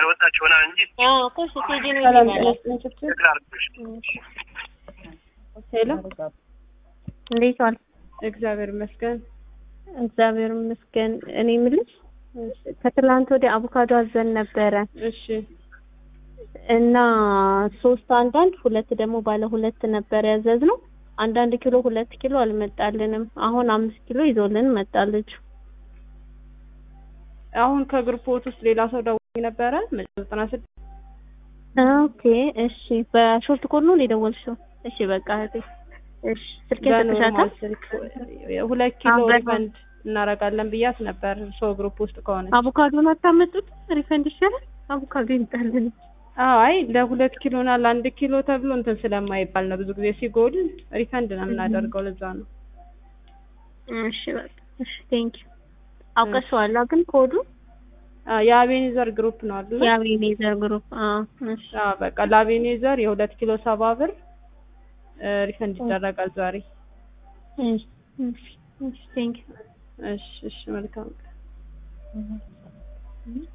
ያልወጣች ይሆናል እንጂ አዎ እኮ ስትሄጂ ነው ሰላም ይመጣል። ጤና ይስጥልኝ ችግር ችግር አልኩሽ። ሄሎ እንዴት ዋል? እግዚአብሔር ይመስገን እግዚአብሔር ይመስገን። እኔ የምልሽ ከትላንት ወዲያ አቮካዶ አዘን ነበረ እሺ እና ሶስት አንዳንድ ሁለት ደግሞ ባለ ሁለት ነበር ያዘዝነው። አንዳንድ ኪሎ ሁለት ኪሎ አልመጣልንም። አሁን አምስት ኪሎ ይዞልን መጣለች። አሁን ከግሩፖት ውስጥ ሌላ ሰው ደውሎኝ ነበረ ዘጠና ስድስት ኦኬ እሺ። በሾርት ኮድ ነው የደወልሽው? እሺ በቃ እህቴ እሺ። ስልኬን ሰጥሻታል? በኖርማል ስልክ ሁለት ኪሎ አዎ፣ በኖ- ሪፈንድ እናደርጋለን ብያት ነበር ሰው ግሩፕ ውስጥ ከሆነ አቮካዶን አታመጡት? ሪፈንድ ይሻላል። አቮካዶ ይምጣልን። አዎ አይ ለሁለት ኪሎ እና ለአንድ ኪሎ ተብሎ እንትን ስለማይባል ነው ብዙ ጊዜ ሲጎል ሪፈንድ ነው የምናደርገው ለዛ ነው እሺ በቃ እሺ። ቴንክ ዩ አውቀሽዋላ ግን ኮዱ አዎ የአቤኔዘር ግሩፕ ነው አይደል የአቤኔዘር ግሩፕ። አዎ እሺ አዎ በቃ ለአቤኔዘር የሁለት ኪሎ ሰባ ብር ሪፈንድ ይደረጋል ዛሬ እሺ እሺ እሺ ቴንክ ዩ እሺ እሺ መልካም